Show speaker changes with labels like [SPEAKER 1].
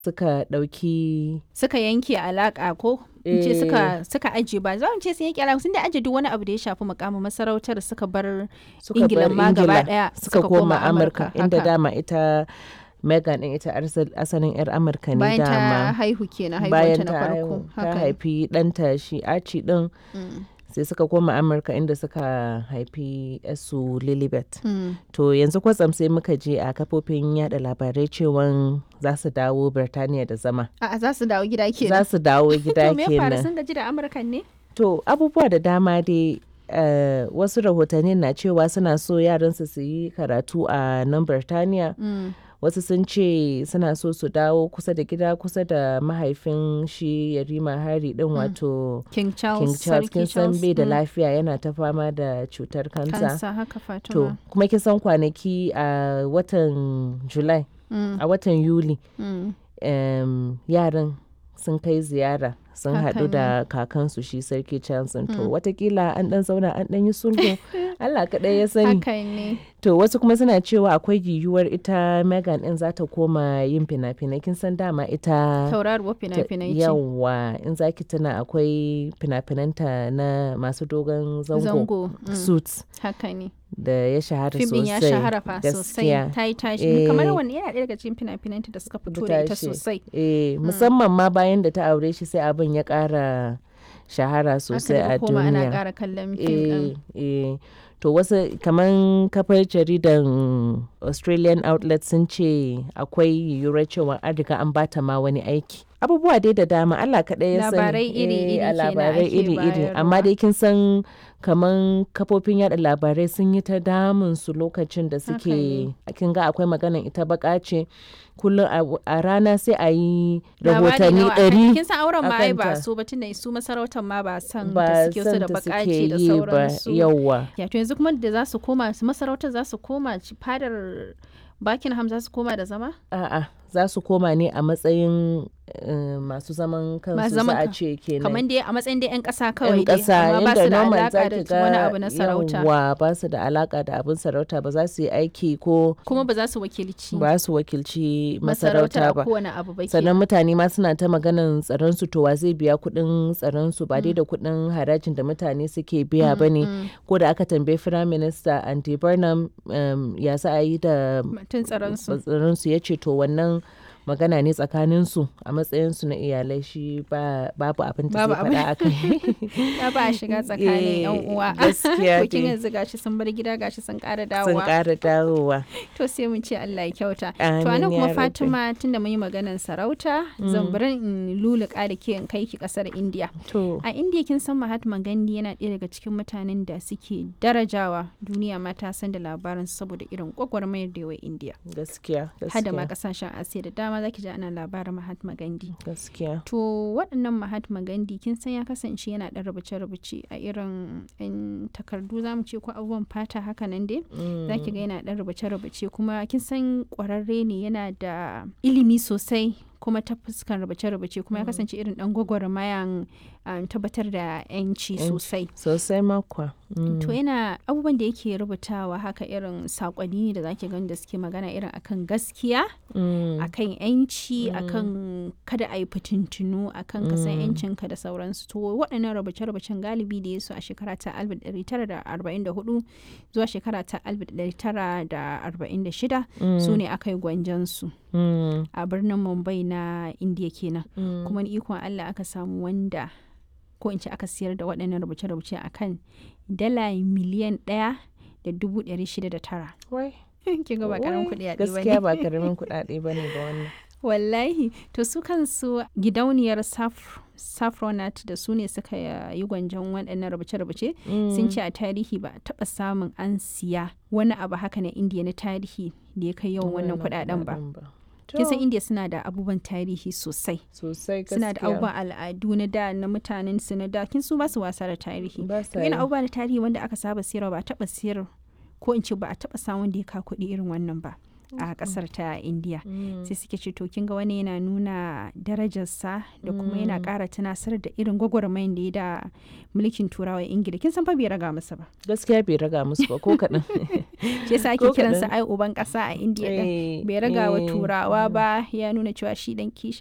[SPEAKER 1] suka ɗauki
[SPEAKER 2] suka yanke alaka ko in ce suka suka aje ba za mu ce sun yanke alaka sun da aje duk wani abu da ya shafi mukamin masarautar suka bar
[SPEAKER 1] suka
[SPEAKER 2] Ingila
[SPEAKER 1] bar
[SPEAKER 2] ma gaba
[SPEAKER 1] Ingila,
[SPEAKER 2] daya
[SPEAKER 1] suka koma amurka inda
[SPEAKER 2] haka.
[SPEAKER 1] dama ita Megan din ita arsal- asalin yar amurka ne
[SPEAKER 2] bayan ta
[SPEAKER 1] dama
[SPEAKER 2] haihu kenan
[SPEAKER 1] bayan
[SPEAKER 2] haihuwanta na
[SPEAKER 1] ta
[SPEAKER 2] farko
[SPEAKER 1] haihu ta
[SPEAKER 2] haka
[SPEAKER 1] haifi ɗanta shi aci din
[SPEAKER 2] Mm,
[SPEAKER 1] sai suka koma amurka inda suka haifi su lilibet
[SPEAKER 2] mm.
[SPEAKER 1] to yanzu kwatsam sai muka je a kafofin yada labarai cewan za su dawo birtaniya da zama
[SPEAKER 2] A'a za su dawo gida
[SPEAKER 1] za
[SPEAKER 2] kenan
[SPEAKER 1] su dawo gida
[SPEAKER 2] to me ya faru
[SPEAKER 1] kenan
[SPEAKER 2] sun gaji da amurkan ne
[SPEAKER 1] to abubuwa da dama dai eh, wasu rahotanni na cewa suna so yaransu su yi karatu a nan birtaniya
[SPEAKER 2] Mm,
[SPEAKER 1] wasu sun ce suna so su dawo kusa da gida kusa da mahaifin shi yarima hari din wato
[SPEAKER 2] King Charles
[SPEAKER 1] king charles
[SPEAKER 2] Sarki
[SPEAKER 1] kin san bai da
[SPEAKER 2] mm,
[SPEAKER 1] lafiya yana ta fama da cutar kansa
[SPEAKER 2] kansa haka
[SPEAKER 1] to
[SPEAKER 2] Fatima
[SPEAKER 1] kuma kin san kwanaki a watan july
[SPEAKER 2] Mm,
[SPEAKER 1] a watan yuli
[SPEAKER 2] mm.
[SPEAKER 1] em, yaran sun kai ziyara sun
[SPEAKER 2] Haka
[SPEAKER 1] haɗu da kakansu shi sarki charles to watakila an ɗan zauna an ɗan yi sulhu allah kaɗai ya sani
[SPEAKER 2] haka ne
[SPEAKER 1] To wasu kuma suna cewa akwai yiwuwar ita Megan din za ta koma yin fina-finai kin san dama ita
[SPEAKER 2] tauraruwar
[SPEAKER 1] ta-
[SPEAKER 2] fina-finai ce
[SPEAKER 1] yawa in za ki tuna akwai fina-finanta na masu dogon zango,
[SPEAKER 2] zango mm,
[SPEAKER 1] suits
[SPEAKER 2] haka ne
[SPEAKER 1] da ya shahara
[SPEAKER 2] fim din
[SPEAKER 1] sosai
[SPEAKER 2] ya shahara fa sosai
[SPEAKER 1] gaskiya.
[SPEAKER 2] ta yi tashi
[SPEAKER 1] Eh.
[SPEAKER 2] kamar wani yana ɗaya daga cikin fina-finanta da suka fito da ita
[SPEAKER 1] tashi.
[SPEAKER 2] sosai
[SPEAKER 1] Eh, musamman ma bayan da ta aure shi sai abin ya ƙara shahara sosai
[SPEAKER 2] aka
[SPEAKER 1] a
[SPEAKER 2] daga koma ana
[SPEAKER 1] duniya.
[SPEAKER 2] ƙara kallon fim ɗin
[SPEAKER 1] eh, eh. to wasu kaman kafar jaridan australian outlet sun ce akwai yiwuwar cewa an riga an bata ma wani aiki abubuwa dai da dama allah kaɗai ya sani
[SPEAKER 2] Labarai iri-iri
[SPEAKER 1] Eh, a
[SPEAKER 2] kenan
[SPEAKER 1] labarai
[SPEAKER 2] ake
[SPEAKER 1] iri-iri amma
[SPEAKER 2] bayarwa.
[SPEAKER 1] dai kin san kaman kafofin yada labarai sun yi ta damun su lokacin da
[SPEAKER 2] Haka
[SPEAKER 1] suke kin ga akwai maganan ita baka ce kullum a- a rana sai a yi
[SPEAKER 2] Labari
[SPEAKER 1] rahotanni
[SPEAKER 2] nawa akan-
[SPEAKER 1] ɗari
[SPEAKER 2] kin san auren ma ai ba
[SPEAKER 1] akanta.
[SPEAKER 2] su ba tunda su masarautar ma ba san
[SPEAKER 1] ba
[SPEAKER 2] da suke su
[SPEAKER 1] san
[SPEAKER 2] da
[SPEAKER 1] ta
[SPEAKER 2] bakaci
[SPEAKER 1] suke
[SPEAKER 2] da
[SPEAKER 1] yi ba
[SPEAKER 2] sauransu
[SPEAKER 1] yawwa
[SPEAKER 2] ya to yanzu kuma da za su koma su masarautar za su koma ci- fadar Buckingham za su koma da zama
[SPEAKER 1] A'a, za su koma ne a matsayin eh, masu zaman kansu
[SPEAKER 2] Masu
[SPEAKER 1] za
[SPEAKER 2] zaman
[SPEAKER 1] a
[SPEAKER 2] kan-
[SPEAKER 1] ce kenan.
[SPEAKER 2] kamar dai a matsayin dai 'yan ƙasa kawai
[SPEAKER 1] yan
[SPEAKER 2] dai
[SPEAKER 1] ƙasa
[SPEAKER 2] amma ba
[SPEAKER 1] yadda
[SPEAKER 2] su da
[SPEAKER 1] normal
[SPEAKER 2] alaka
[SPEAKER 1] za
[SPEAKER 2] da
[SPEAKER 1] ki ga
[SPEAKER 2] wani abu na sarauta
[SPEAKER 1] yawwa ba su da alaka da abin sarauta ba za su yi aiki ko
[SPEAKER 2] kuma ba za su wakilci
[SPEAKER 1] ba su wakilci
[SPEAKER 2] masarautar
[SPEAKER 1] masarauta
[SPEAKER 2] a
[SPEAKER 1] ba.
[SPEAKER 2] kowane abu ba
[SPEAKER 1] sannan
[SPEAKER 2] kenan.
[SPEAKER 1] mutane ma suna ta maganan tsaron su to wa zai biya kuɗin tsaron su ba dai da kuɗin harajin da mutane suke biya ba ne
[SPEAKER 2] Mm,
[SPEAKER 1] ko da aka tambayi firayim minista andy burnham um, ya za a yi da
[SPEAKER 2] mutum tsaron su
[SPEAKER 1] tsaronsu ya ce to wannan magana ne tsakaninsu a matsayinsu na iyalai shi ba, babu abin da
[SPEAKER 2] Babu
[SPEAKER 1] zai faɗa a kai
[SPEAKER 2] ya ba a shiga tsakanin yan
[SPEAKER 1] Eh,
[SPEAKER 2] uwa
[SPEAKER 1] gaskiya
[SPEAKER 2] to kin
[SPEAKER 1] dai.
[SPEAKER 2] yanzu gashi sun bar gida gashi sun ƙara
[SPEAKER 1] sun
[SPEAKER 2] dawowa
[SPEAKER 1] ƙara dawowa
[SPEAKER 2] to sai mun ce Allah ya kyauta to
[SPEAKER 1] Amin
[SPEAKER 2] anan
[SPEAKER 1] ya
[SPEAKER 2] kuma
[SPEAKER 1] rabbi.
[SPEAKER 2] Fatima tunda mun yi maganar sarauta zan bari in luluka da ke in kai ki kasar India
[SPEAKER 1] to
[SPEAKER 2] a India kin san Mahatma Gandhi yana ɗaya daga cikin mutanen da suke darajawa duniya ma ta san da labarin saboda irin gwagwarmayar da yawa India
[SPEAKER 1] gaskiya
[SPEAKER 2] hada ma
[SPEAKER 1] gaskiya
[SPEAKER 2] kasashen Asiya da dama zaki ji ana labarin Mahatma Gandhi
[SPEAKER 1] gaskiya
[SPEAKER 2] To waɗannan Mahatma Gandhi kin san ya kasance yana ɗan rubuce-rubuce a irin 'yan takardu za mu ce ko abubuwan fata haka nan dai. Za ki ga yana ɗan rubuce-rubuce kuma kin san ƙwararre ne yana da ilimi sosai kuma ta fuskan rubuce-rubuce kuma ya kasance irin ɗan gwagwarmayan um, tabbatar da 'yanci
[SPEAKER 1] Yanci.
[SPEAKER 2] sosai.
[SPEAKER 1] sosai makwa
[SPEAKER 2] To yana abubuwan da yake rubutawa haka irin saƙonni ne da zaki gani da suke magana irin akan gaskiya akan yanci akan kada a yi fitintunu akan ka san yancinka da sauransu to waɗannan rubuce-rubucen galibi da ya su a shekara ta 1944 zuwa shekara ta 1946 su ne aka yi gwanjansu a birnin mumbai na indiya kenan kuma ni ikon allah aka samu wanda ko in ce aka siyar da waɗannan rubuce-rubuce akan dala miliyan ɗaya da dubu ɗari shida da tara
[SPEAKER 1] wai
[SPEAKER 2] kin ga ba karamin
[SPEAKER 1] wai,
[SPEAKER 2] kuɗi a
[SPEAKER 1] gaskiya ba karamin kuɗaɗe ba ne ba wannan
[SPEAKER 2] wallahi to su kansu gidauniyar Saf- saffronat da su ne suka yi gwanjon waɗannan rubuce-rubuce sun ce a tarihi ba a taɓa samun an siya wani abu haka na indiya na tarihi da ya kai yawan wannan kuɗaɗen ba kin san indiya suna da abubuwan tarihi sosai
[SPEAKER 1] sosai
[SPEAKER 2] suna da
[SPEAKER 1] gaskiya
[SPEAKER 2] abubuwan al'adu na da na mutanen su na da kin su ba su wasa da tarihi
[SPEAKER 1] ba sa
[SPEAKER 2] to yana
[SPEAKER 1] yi.
[SPEAKER 2] abubuwa na tarihi wanda aka saba siyarwa ba a taɓa siyar ko in ce ba a taɓa samun da ya ka kuɗi irin wannan ba a kasar ta indiya sai suke ce to kin ga wani yana nuna darajarsa da kuma yana ƙara tunasar da irin gwagwarmayin da ya da mulkin turawa ingila kin san fa bai raga musu ba
[SPEAKER 1] gaskiya bai raga musu ba ko kaɗan
[SPEAKER 2] shi yasa ake kiransa ai uban ƙasa a indiya din
[SPEAKER 1] Eh,
[SPEAKER 2] bai raga wa
[SPEAKER 1] eh.
[SPEAKER 2] turawa ba ya nuna cewa shi dan kishin